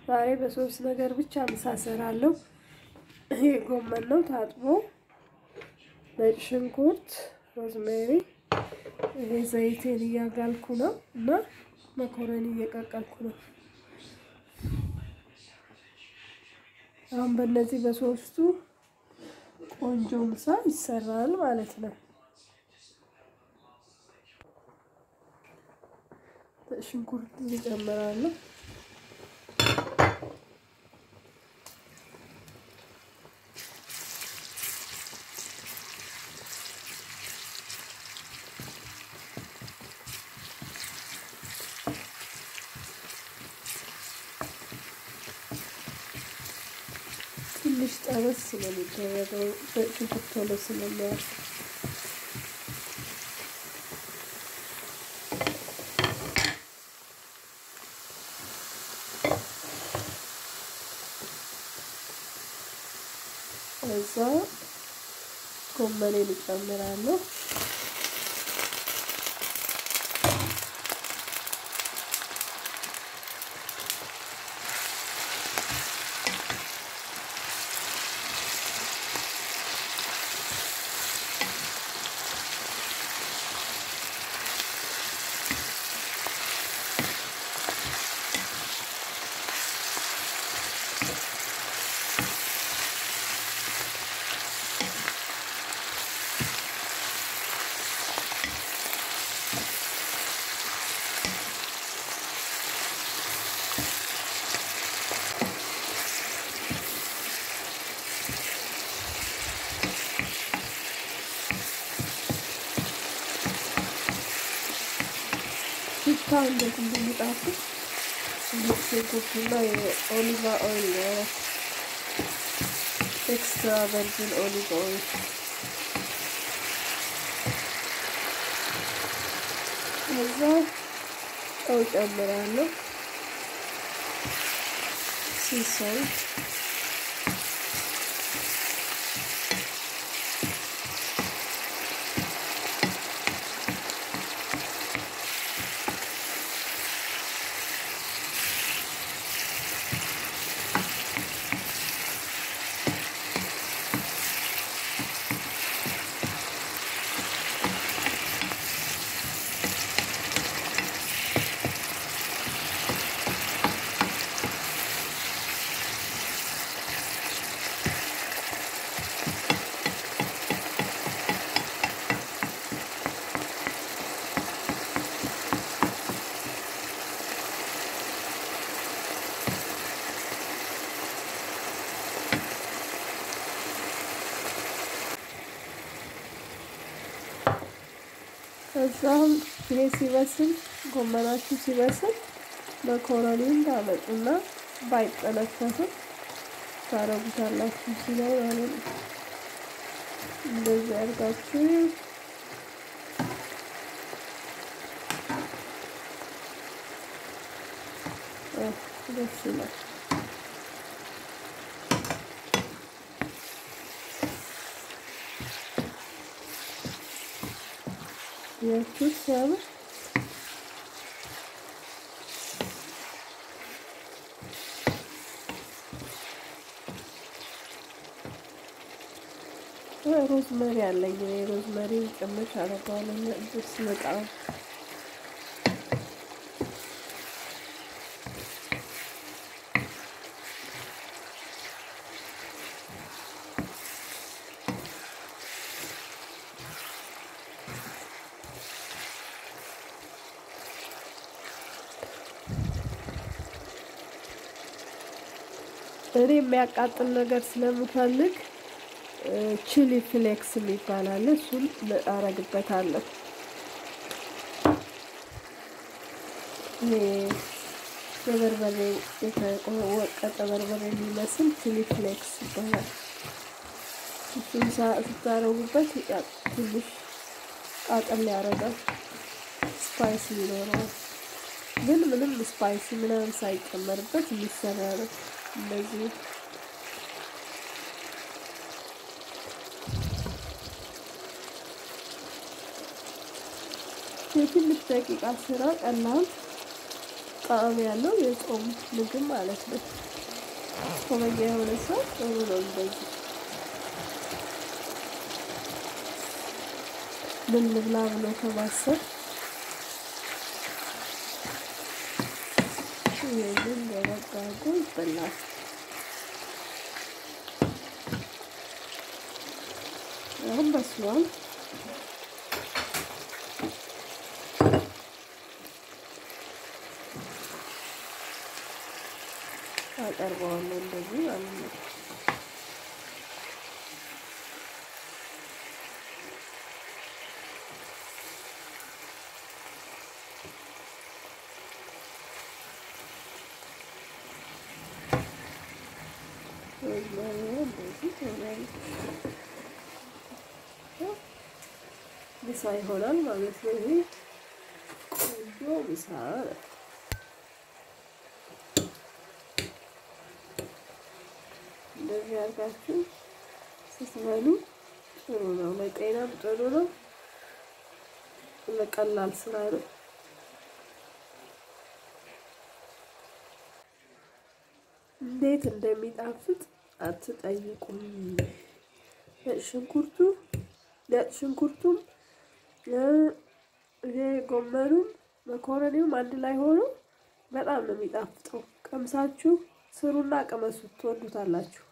ዛሬ በሶስት ነገር ብቻ ምሳ እሰራለሁ። ይሄ ጎመን ነው ታጥቦ፣ ነጭ ሽንኩርት፣ ሮዝሜሪ፣ ይሄ ዘይቴን እያጋልኩ ነው እና መኮረኒ እየቀቀልኩ ነው። አሁን በእነዚህ በሶስቱ ቆንጆ ምሳ ይሰራል ማለት ነው። ሽንኩርት እጨምራለሁ። ትንሽ ጠበስ ስለሚደረገው ሽንኩርት ቶሎ ስለሚያርፍ እዛ ጎመኔን እጨምራለሁ። ሽታ እንዴት እንደሚጣፍጥ ሽንኩርቱና የኦሊቫ ኦይል ኤክስትራ ቨርጂን ኦሊቭ ኦይል እዛ ጨው ጨምራለሁ። ሲሰል ከዛም ይሄ ሲበስል ጎመናችሁ ሲበስል መኮረኒን ታመጡና ባይጠነፈፍም ታረጉታላችሁ። ሲላይ ማለት ነው። እንደዚህ አድርጋችሁ ደስ ይላል። ያችሁት ሲያምር ሮዝመሪ አለኝ። ሮዝመሪ ጭምር አደርገዋለሁ ደስ በጣም እኔ የሚያቃጥል ነገር ስለምፈልግ ቺሊ ፍሌክስ የሚባል አለ። እሱን አረግበታለሁ። ይሄ በበርበሬ የተወቀጠ በርበሬ የሚመስል ቺሊ ፍሌክስ ይባላል። እሱን ስታረጉበት ትንሽ ቃጠል ያደርጋል፣ ስፓይስ ይኖረዋል። ግን ምንም ስፓይሲ ምናምን ሳይጨመርበት የሚሰራ ነው እንደዚህ የትንሽ ደቂቃ ስራ ቀላል ጣዕም ያለው የጾም ምግብ ማለት ነው። ጾመኛ የሆነ ሰው ጥሩ ነው እንደዚህ ምን ልብላ ብሎ ከማሰብ ይህንን በመጋጎ ይበላል። አሁን በስሏል። አቀርበዋለሁ እንደዚህ ማለት ነው። ምሳ ይሆናል ማለት ነው። ይሄ ቆንጆ ምሳ ነው። እንደዚህ አድርጋችሁ ስትበሉ ጥሩ ነው፣ ለጤናም ጥሩ ነው። ለቀላል ስራ ነው። እንዴት እንደሚጣፍጥ አትጠይቁም። ሽንኩርቱ ነጭ ሽንኩርቱም ይሄ ጎመኑም መኮረኒውም አንድ ላይ ሆኖ በጣም ነው የሚጣፍጠው። ቀምሳችሁ ስሩና ቅመሱት፣ ትወዱታላችሁ።